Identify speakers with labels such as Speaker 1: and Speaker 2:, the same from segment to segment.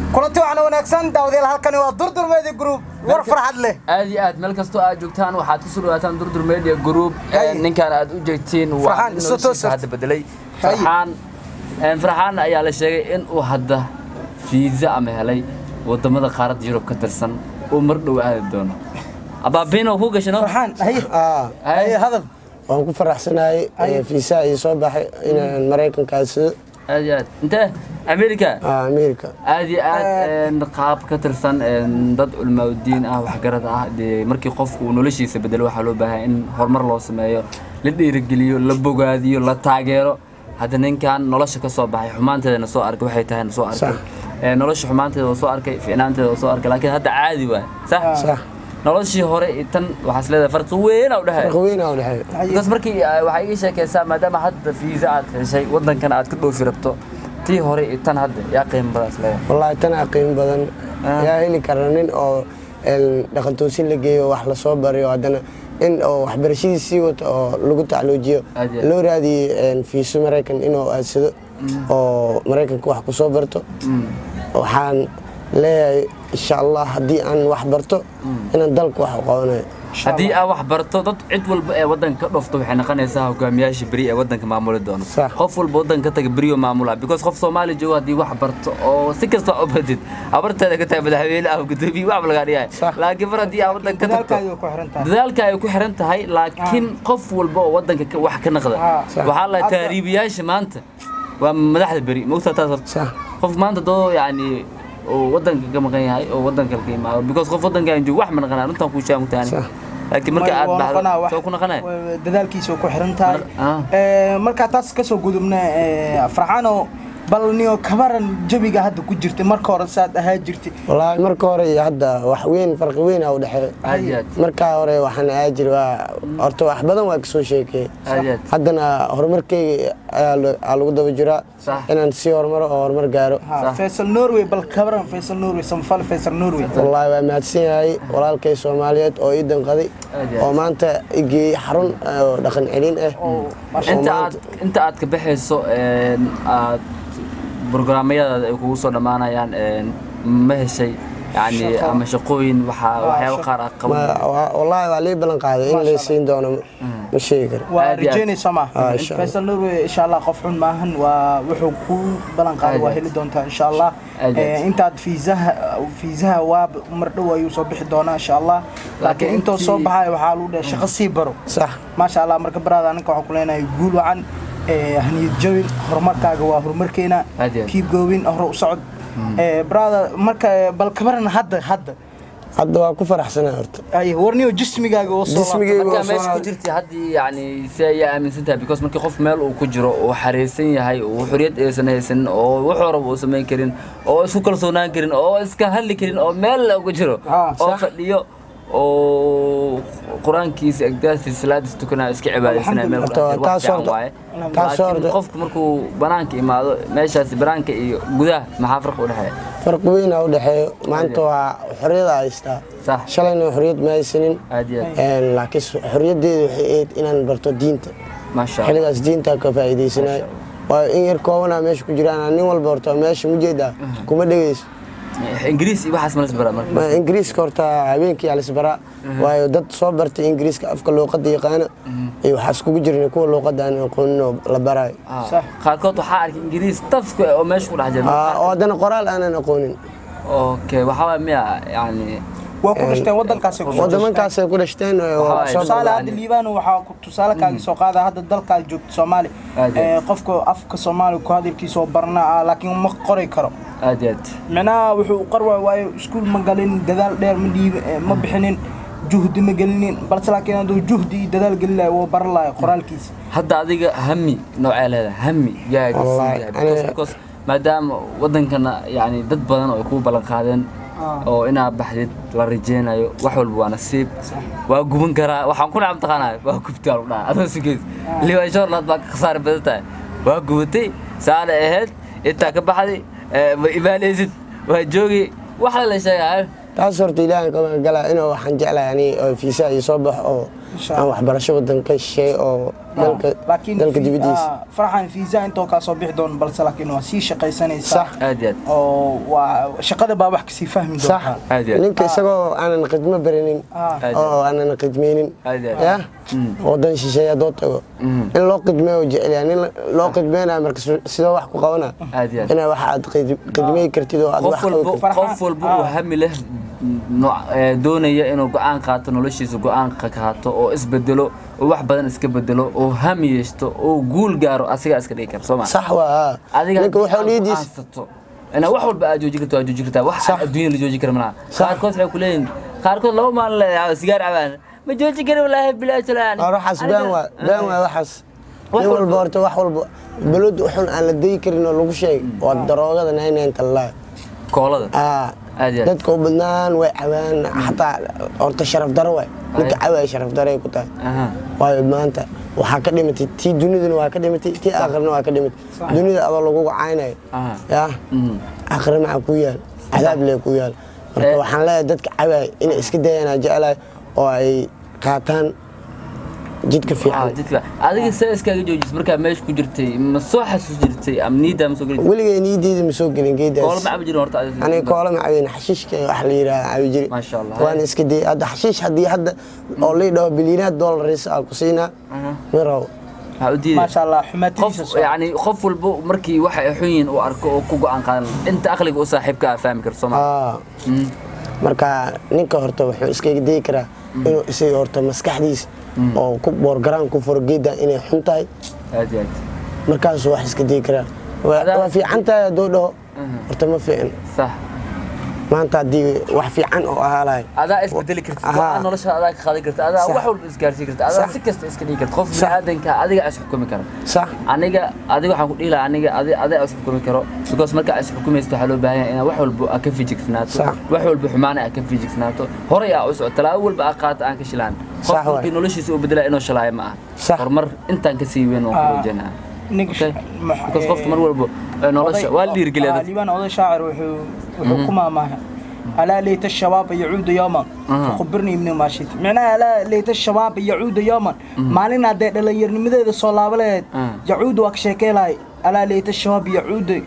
Speaker 1: kulanti waxaana wanaagsan daawadayaal halkani waa durdur media group war farxad leh
Speaker 2: aad iyo aad meel kastoo aad joogtaan waxaad ku soo dhawaataan durdur media group
Speaker 1: Hay.
Speaker 2: ninkan aad u jeegtiin waa
Speaker 1: Farxaan,
Speaker 2: nin
Speaker 1: isu
Speaker 2: noloshiisa
Speaker 1: toosat.
Speaker 2: hadda bedelay
Speaker 1: Hay.
Speaker 2: farxaan een, farxaan ayaa la sheegay in uu hadda fiisa ama helay wadamada qaaradda yurub ka tirsan uu mar dhow aadi doono abaabino ku gashano
Speaker 1: farxaan haye
Speaker 3: Ah,
Speaker 1: haye hadal
Speaker 3: waan ku faraxsanahay
Speaker 1: Ay.
Speaker 3: fiisaa ii soo baxay inaan maraykankaa sido
Speaker 2: aad iyo aad intee america
Speaker 3: ah, america
Speaker 2: aad iyo aad een, qaab ka tirsan een, dad culmaaudiin ah waxgarad ah dee markii qofku uu noloshiisa bedelo waxaa loo baahan in horumar loo sameeyo la dhiirigeliyo la bogaadiyo la taageero hadda ninkan nolosha ka soo baxay xumaanteedana soo arkay waxay tahay soo arkay
Speaker 3: Sax.
Speaker 2: Ee, nolosha xumaanteeda waa soo arkay ficnaanteeda waa soo arkay laakiin hadda caadi waay sax
Speaker 3: sax
Speaker 2: noloshii hore iyo tan waxaas leedahay farqi weyn aa u dhexeeya
Speaker 3: farqi weyn aa u dhexeeya
Speaker 2: because markii ah, waxaa iga sheekaysaa maadaama hadda fiisa aad heshay waddankan aad ka dhoofi rabto tii hore iyo tan hadda yaa qiimo badaas leedahay
Speaker 3: wallaahi tanaa qiimo badan
Speaker 2: Ah.
Speaker 3: yaa heli kara nin oo een, dhaqantoosin la geeyo wax lasoo bariyo haddana in oo waxbarashadii sii wato oo lagu tacluujiyo
Speaker 2: Aad iyo aad.
Speaker 3: loo raadiyey een, fiiso maraykan inuu aadsado oo maraykanka wax ku soo barto waxaan leeyahay insha allah haddii aan wax barto inaan dalka wax u qabanayo
Speaker 2: haddii aad wax barto dad cid walba ee waddanka ka dhofto waxay noqonaysaa hogaamiyaasha beri ee waddanka maamuli doono
Speaker 3: Sax.
Speaker 2: qof walba waddanka ka taga beriyo maamula because qof soomaali joogo haddii wax barto oo si kasta u badid abarteeda ka tahay madaxweyne ah gudoomiye waxba lagaa dhigahay
Speaker 3: Sax.
Speaker 2: laakiin mar haddii aad waddanka ka tagto
Speaker 1: dadaalkaaga ku xiran tahay
Speaker 2: dadaalka ay ku xiran tahay laakiin qof walba oo waddanka ka- wax ka naqda
Speaker 1: Ah,
Speaker 3: sax.
Speaker 2: waxaa la
Speaker 1: Hadda-
Speaker 2: taariibiyaasha maanta waa madaxda beri mogtaa taas horta
Speaker 3: sax
Speaker 2: qof maanta doo yani oo waddanka ka maqan yahay oo waddanka ka imaado because qof waddankaan joogo wax ma naqanaa runtaan kuu sheegan taani
Speaker 3: Sax.
Speaker 2: laakiin marka aad
Speaker 1: Waa noqonaa
Speaker 2: baxdo
Speaker 1: wax-
Speaker 2: soo ku naqanaya
Speaker 1: waa- dadaalkiisa ku xiran tahay
Speaker 2: Ah.
Speaker 1: Ee, markaa taas kasoo gudubna ee, farxaano bal niyo kabaran jabiga hadda ku jirtay marka hore saad ahaa jirtay
Speaker 3: wallaahi marka hore iyo hadda wax weyn farqi weyn aa u dhexeeya
Speaker 2: aad iyo aad
Speaker 3: markaa hore waxaan ahaa jiri waa horta wax badan waa kasoo sheekeeyey
Speaker 2: aad iyo aad
Speaker 3: haddana horumarkeyga ayaa lo- aa lagu daba jiraa
Speaker 2: Sax.
Speaker 3: inaan sii horumaro oo horumar gaaro
Speaker 1: Ha,
Speaker 2: Sax.
Speaker 1: faysal norway bal kabaran faysal norway samfal faysal norway
Speaker 3: wallaahi waa mahadsan yahay walaalkay soomaaliyeed oo ii danqaday
Speaker 2: Aad iyo aad.
Speaker 3: oo maanta igeeyey xarun ah, oo dhaqan celin ah
Speaker 1: oo masha
Speaker 2: inta
Speaker 3: maanta-
Speaker 2: aad inta aad ka baxayso een, aad brograamyadaada ay kugu soo dhammaanayaan een, ma heshay yani
Speaker 1: Shaqo.
Speaker 2: ama shaqooyin waxaa waxyaabo
Speaker 1: shaqo.
Speaker 2: qaar ah
Speaker 3: Ma-
Speaker 2: qaban
Speaker 3: wa- wallaahi waa lii ballan qaaday in
Speaker 1: Masha
Speaker 3: lay siin doono ma sheegi karo
Speaker 1: waa
Speaker 2: Aad iyo aad.
Speaker 1: rajeynaysa ma
Speaker 3: Ah, insha Allah.
Speaker 1: faysal norway insha allah qof xun maahan waa wuxuu ku balan qaaday
Speaker 2: Aad iyo
Speaker 1: waa
Speaker 2: aad.
Speaker 1: heli doontaa insha allah
Speaker 2: Aad iyo aad.
Speaker 1: Ee, intaad fiisaha fiisaha waa mar dhow ayuu soo bixi doonaa insha allah laakiin
Speaker 2: Laakiin
Speaker 1: intoo
Speaker 2: intii-
Speaker 1: soo baxaya waxaa lagu dhahay shaqo sii baro
Speaker 3: sax
Speaker 1: maasha allah marka baraada ninka waxaan ku leenahay guul wacan ee, haniyad jabin horumarkaaga waa horumarkeena
Speaker 2: Aad iyo aad.
Speaker 1: kiib goobin hore u socod Ee, brother marka bal kabaran hadda hadda
Speaker 3: hadda waa ku faraxsanaa horta
Speaker 1: ay warniyo jismigaaga oo soo
Speaker 3: Jismigayga
Speaker 1: laabtay.
Speaker 2: markaa
Speaker 3: waa soo
Speaker 2: meesha ku
Speaker 3: laabtay.
Speaker 2: jirtay haddii yani si ayaa aaminsan tahay because markii qof meel uu ku jiro uu xariisan yahay uu xoriyad aysan haysanin oo wuxuu rabo uu samayn karin oo isku kalsoonaan karin oo iska hadli karin oo meel ugu jiro
Speaker 1: Ah,
Speaker 2: oo
Speaker 1: sax.
Speaker 2: fadhiyo oo qur-aankiisa agdaasiisa salaadiisa tukanaya iska cibaadaysanaya meel ku dhex jiro, wax
Speaker 3: Taas
Speaker 2: fiican
Speaker 3: horta-
Speaker 2: waaye
Speaker 3: taas
Speaker 2: laakiin
Speaker 3: horta-
Speaker 2: qofku markuu banaanka imaado meeshaasi banaanka iyo gudaha maxaa farqi u dhexeeya
Speaker 3: farqi weyn aa u dhexeeyo maanta waa xorriyada haystaa
Speaker 2: sax
Speaker 3: shalayna xorriyad ma haysanin
Speaker 2: aad iyo aad
Speaker 3: Een, laakiin xorriyaddeedu waxay ahayd inaan barto diinta
Speaker 2: maasha allah
Speaker 3: xilligaas diintaa ka faa'iidaysanayo waayo in yar koobanaa meesha ku jiraan nin walba horta meesha mujeedaa kuma dhegeyso
Speaker 2: ingiriis iyo waxaas ma lasbara marka
Speaker 3: Ma- ingiriiska horta habeenkii alisbaraa waayo dad soo bartay ingiriiska afka luuqadda yaqaana iyo waxaa iskugu jirna kuwa luuqadda aan aqoonin oo la baraayo
Speaker 2: Ah,
Speaker 1: Sax.
Speaker 2: qaarkood waxaa arkay ingiriis tafka oo meesha ku dhex jira
Speaker 3: Ah, oo haddana qoraal aanan aqoonin
Speaker 2: okay waxaa waay miya yani
Speaker 1: waa ku dhashteen waddankaasay ku soo
Speaker 3: waddamankaasay ku dhashteen oo
Speaker 2: Waxaa
Speaker 3: soo
Speaker 1: tusaale
Speaker 3: barbaareen.
Speaker 1: hadda liibano waxaa ku- tusaale kaaga soo qaada hadda dalkaad joogto soomaali
Speaker 2: Aad iyo
Speaker 1: Ee, qofka afka soomaali ku hadalkiisa oo barnaa laakiin ma qori karo
Speaker 2: aad iyo aad
Speaker 1: micnaha wuxuu qor waay waayo iskuul ma galin dadaal dheer ma dhiib ma bixinin juhdi ma gelinin balse laakiin hadduu juhdi iyo dadaal gelin lahay wuu baran lahay qoraalkiisa
Speaker 2: hadda adiga hami noocee leedahay hami yaa
Speaker 3: Wallahi, aniga-
Speaker 2: because maadaama wadankana yani dad badan oo ay kuu ballan qaadeen oo inaad baxdid la rajeynayo wax walba waa nasiib waa guban karaa waxaan ku nacam taqaanaa waa gubtaa lagu dhaha adoo sugeys liban shorlaad baa ka khasaari badan tahay waa gubatay saale ahayd intaa ka baxday ee, ma imaanaysid waa joogi waxa la sheegaa
Speaker 3: taas horta ilaahan ka magan galaa inuu waxaan jeclahay ani oo fiisa iyo soo baxo oo
Speaker 1: Insha
Speaker 3: aan waxbarasho wadan ka shisheey oo dalka
Speaker 1: laakiin
Speaker 3: dalka
Speaker 1: fi-
Speaker 3: dibadiisa
Speaker 1: ah, farxan fiisa intoo kaa soo bixi doon balse laakiin waa sii shaqaysanaysaa
Speaker 3: Sax.
Speaker 2: aad iyo aad
Speaker 1: oo waa shaqada baa wax kasii fahmi
Speaker 3: sax
Speaker 1: doontaa
Speaker 2: Aad iyo aad.
Speaker 3: ninka isagoo aanan khidmo baranin
Speaker 1: Ah.
Speaker 2: Aad iyo
Speaker 3: oo aanan khidmaynin
Speaker 2: Aad iyo aad.
Speaker 3: ya wadan shisheeye haddoo tago in loo khidmeeyo jecel yahay nin loo khidmeynayo marka si- sidoo wax ku qabana
Speaker 2: Aad iyo aad.
Speaker 3: inaa wax aad khid- khidmey kartid oo aad wax
Speaker 2: qof walba
Speaker 3: qabi
Speaker 1: Farxan.
Speaker 2: qof walba uu
Speaker 1: Ah.
Speaker 2: hami leh nooc- ee, doonaya inuu go-aan qaato noloshiisa go-aan ka qaato oo isbedelo oo wax badan iska bedelo oo hami yeeshto oo guul gaaro asigaa iska dhigi kara soo ma
Speaker 3: sax waa
Speaker 2: adiga
Speaker 3: ninka wuxuu
Speaker 2: haddii aad
Speaker 3: niyadiis
Speaker 2: go'aansato inaa wax walba aad joojin karto aad joojin kartaa wax
Speaker 3: Sax.
Speaker 2: adduunya la joojin kara malaha
Speaker 3: Sax.
Speaker 2: qaarkood waxay ku leeyihin qaarkood laba maalin le sigaar cabaan ma joojin kari walaahi bilaash laan
Speaker 3: Waa waxaas been waa been waa waxaas
Speaker 2: Wax
Speaker 3: nin walba
Speaker 2: walba-
Speaker 3: horta wax walba balod xun aan la dayi karin oo lagu sheegay waa daroogada naynaynta laa
Speaker 2: koolada
Speaker 3: aa
Speaker 2: Aad iyo aad.
Speaker 3: dadka u badnaan way cabaan xataa horta sharaf daro waay ninka
Speaker 2: Ay.
Speaker 3: cawaay sharaf daro ay ku tahay
Speaker 2: Aha.
Speaker 3: waayo maanta waxaa ka dhimatay tii duniduna waa ka dhimatay tii aakhirna waa ka dhimatay
Speaker 1: Sax.
Speaker 3: dunida adoo lagugu caynayo
Speaker 2: Aha.
Speaker 3: yaa
Speaker 2: Mhm.
Speaker 3: aakhira maxaa ku yaal cadaab lee ku yaal marka
Speaker 2: Eh.
Speaker 3: waxaan leeyahay dadka cawaay inay iska dayaan aan jecelahay oo ay qaataan jidka
Speaker 2: Ah,
Speaker 3: fiican
Speaker 2: jidka adiga see iskaaga joojis markaa meesha ku jirtay ma soo xasuus jirtay ama niidaa ma soo geli
Speaker 3: weligay niyadeeda ma soo gelin
Speaker 2: koolo
Speaker 3: geedaas
Speaker 2: ma cabi jirin horta adiga?
Speaker 3: aniga koola ma cabin xashiishka wax la yidhaha cabi jiri
Speaker 2: Masha Allah.
Speaker 3: waan iska dayay hadda xashiish haddii hadda oo lii dhaho bilyiinaad doolariis aan ku siinaa
Speaker 2: Aha.
Speaker 3: ma rabo
Speaker 2: Waxaa u diiday
Speaker 1: maasha allah
Speaker 2: qof
Speaker 1: xumaatiisa soo
Speaker 2: yani qof walba markii waxa ay xun yihiin uu arko oo ku go-aan qaadan inta aqliga u saaxiibka ah fahmi karto soo ma
Speaker 3: Aa, marka ninka horta wuxuu iskaga dayi karaa inuu isaga horta maskaxdiisa oo ku boorgaraan ku furo geedda inay xun tahay
Speaker 2: aad iyo aad
Speaker 3: markaasuu wax iska dayi karaa waa
Speaker 2: Adaa-
Speaker 3: waa fiican tahay hadduu dhaho horta ma fiicin
Speaker 2: sax
Speaker 3: maanta haddii wax fiican oo ahaa lahay
Speaker 2: adaa isbedeli kartid
Speaker 3: Aha.
Speaker 2: go-aan nolosha adaa ka qaadan karta adaa
Speaker 3: Sax.
Speaker 2: wax walba isgaarsiin karta adaa
Speaker 3: Sax.
Speaker 2: si kasta iska dhigi karta qof
Speaker 3: Sax.
Speaker 2: biniaadanka adiga is xukumi kara
Speaker 3: sax
Speaker 2: aniga adiga waxaan ku dhihi lahaa aniga adi adiga is xukumi karo because marka is xukumaysto waxaa loo baahan yahay inaad wax walba aad ka fijigsnaato
Speaker 3: Sax.
Speaker 2: wax walba xumaana aad ka fijigsnaato horay aa u soco talaabo walba aad qaato aan ka shilaan qof
Speaker 3: Sax waay.
Speaker 2: markii noloshiisa u bedela inuu shalaayo ma aha
Speaker 3: Sax.
Speaker 2: horumar intaan ka sii weyn waan ku rajaynaa
Speaker 1: ninka
Speaker 2: Okay. because qofka mar walba ee nolosha waa la dhiirigeliya dadka
Speaker 1: liibaan oday shaacir wuxuu wuxuu ku maamaahay alaa layta ashabaaba yacuuda yooman fakhbirnii ibni maashid micnaha alaa layta ashabaaba yacuuda yooman maalin haddee dhallinyarnimadeeda soo laaba lahayd
Speaker 2: Mm.
Speaker 1: yacuuda waa ka sheekey lahay alaa layta ashabaab yacuuda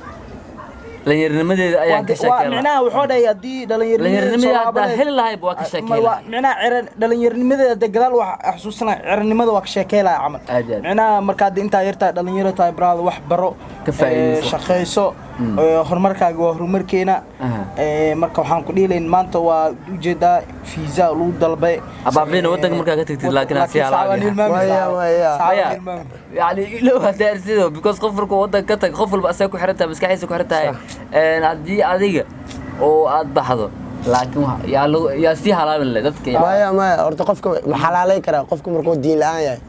Speaker 2: dhallinyarnimadeeda ayaan ka
Speaker 1: waa
Speaker 2: sheekeen
Speaker 1: micnaha wuxuu dhahay haddii dhallinyarnimadeeda soo
Speaker 2: dhallinyarnimadii
Speaker 1: laaba
Speaker 2: haddaa
Speaker 1: lahayd
Speaker 2: heli lahayba waa ka sheekeen lahaa
Speaker 1: micnaha ciran dhallinyarnimadeeda dee gadaal wax xasuusana cirannimada waa ka sheekey lahay camal
Speaker 2: Aad iyo aad.
Speaker 1: micnaha markaa hadda intaa yartaa dhalinyaro tahay baraada wax baro
Speaker 2: Ka faa'iidayso.
Speaker 1: ee, shaqayso ee, horumarkaaga waa horumarkeena
Speaker 2: Aha.
Speaker 1: ee, marka waxaan ku dhihilayn maanta waa ujeedaa fiisa lagu dalbay
Speaker 2: Abaabina waddanka markaa ka tagtid, laakiin ha sii halaabiya.
Speaker 3: Waya, waya.
Speaker 2: Maya, yani ilow hadda arsido because qof markuu waddan ka tag qof walba asaga ku xiran tahay maskaxdiisa ku xiran tahay Een, haddii adiga oo aad baxdo laakiin wa- yaa lagu- yaa sii halaabin leh dadka yaa-
Speaker 3: maya maya horta qofka ma xalaalay karaa qofka markuu diin la-aan yahay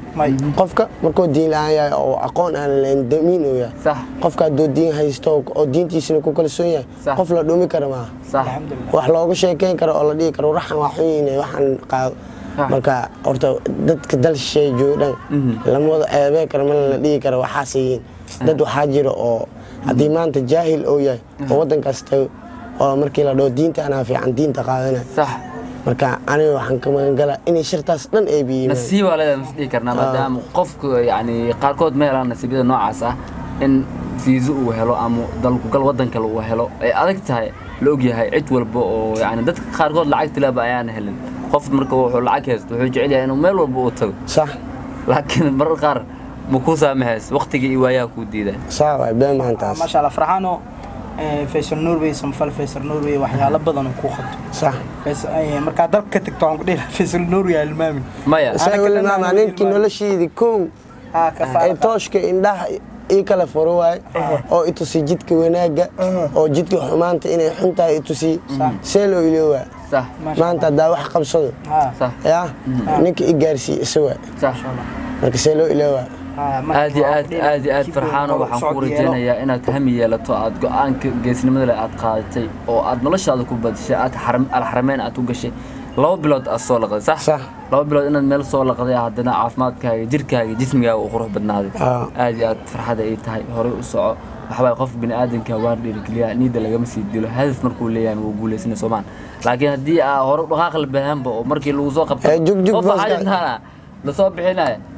Speaker 3: qofka markuu diin la-aan yahay oo aqoon aan lahayn damiin uu yahay
Speaker 2: sax
Speaker 3: qofka hadduu diin haysto oo diintiisana ku kalsoon yahay
Speaker 2: Sax.
Speaker 3: qof la dhumi kara maaha
Speaker 2: sax
Speaker 3: wax loogu sheekeyn karo oo la dhihi karo waxaan waa xun yihiin waxaan qaado
Speaker 2: Ah.
Speaker 3: marka horta dadka dal shisheeye joogo dhan lama wada eebee karo mana la dhihi karo waxaas yihiin dad waxaa jira oo haddii maanta jaahil oo yahay oo waddankaas tago oo markii la dhaho diinta anaa fiican diinta qaadanaya
Speaker 2: sax
Speaker 3: marka aniga waxaan ka magan galaa inay shirtaas dhan ay biyimaan
Speaker 2: nasiib waa leedahay mas dhihi karnaa maadaama qofku yani qaarkood ma helaan nasiibyada noocaas ah in fiiso uu helo ama dalkugal waddan kale uu helo ay adag tahay la ogyahay cid walba oo yani dadka qaarkood lacag tilaaba ayaan helin qof marka wuxuu lacag haysto wuxuu jecel yahay inuu meel walba uu tago
Speaker 3: sax
Speaker 2: laakiin marar qaar ma kuu saamahays waqtiga iyo waayaha kuu diidaa
Speaker 3: saa waay been maantaas
Speaker 1: maasha allah farxaano ee, faysal norway samfal faysal norway waxyaalo badan oo kuu qabto
Speaker 3: sax
Speaker 1: Fays- ee, markaa dalka ka tagto waxaan ku dhihi lahaa faysal norway ha ilmaamin
Speaker 2: maya
Speaker 3: isaga
Speaker 1: Anaga
Speaker 3: weli
Speaker 1: dhan
Speaker 3: maama
Speaker 1: aan
Speaker 3: ninkii
Speaker 1: ilmaam.
Speaker 3: noloshiidii kow
Speaker 1: haa ka
Speaker 3: ee
Speaker 1: faara
Speaker 3: tooshka indhaha ii kala furo waaye oo i tusi jidka wanaagga oo jidka xumaanta inay xun tahay i tusi see loo iloowaa
Speaker 2: sax
Speaker 3: maanta haddaa wax qabsado
Speaker 1: haa
Speaker 2: sax
Speaker 3: yaa ninka i gaarsii isa waa
Speaker 2: sax
Speaker 3: marka see loo iloowaa
Speaker 1: haa, marka
Speaker 2: aad iyo
Speaker 1: waxaan
Speaker 2: aad
Speaker 1: ku dhihi lahaa
Speaker 2: aad iyo aad
Speaker 1: keep
Speaker 2: farxaano
Speaker 1: on
Speaker 2: waxaan
Speaker 1: socod
Speaker 2: ku
Speaker 1: yeelo.
Speaker 2: rajaynayaa inaad hami yeelato aad go-aanka geesnimada leh aad qaadatay oo aad noloshaada ku badishay aad xaram- alxarameyn aad ku gashay laba bilood aad soo laqday sax
Speaker 3: Sax.
Speaker 2: laba bilood inaad meel soo laqday haddana caafimaadkaaga jirkaaga jismigaaga uu qurux badnaaday
Speaker 3: Ah.
Speaker 2: aad iyo aad farxada ay tahay horey u soco waxbaa qof bini aadanka waa dhiirigeliyaa niida lagama sii dilo hadaf markuu leeyahay wuu guuleysana soomaan laakiin haddii aa hore dhaqaaq la bahanba oo markii lagu soo qabto
Speaker 3: Eh, jug, jug,
Speaker 2: qof
Speaker 3: booska.
Speaker 2: waxaa jirtaana lasoo bixinaya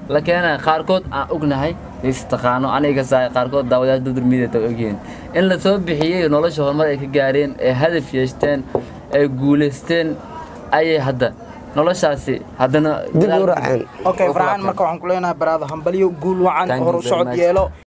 Speaker 2: la keenaya qaarkood aan ognahay istaqaano aniga saay qaarkood daawadayaal social media ta ogyihiin in la soo bixiyey nolosha horumar ay ka gaareen ee hadaf yeeshteen ay guulaysteen ayay hadda noloshaasi haddana
Speaker 3: dib u raaceen
Speaker 1: okay farxaan marka waxaan ku leenahay baraada hambalyo guul wacan
Speaker 2: Thank you
Speaker 1: hor u
Speaker 2: very
Speaker 1: socod
Speaker 2: much.
Speaker 1: yeelo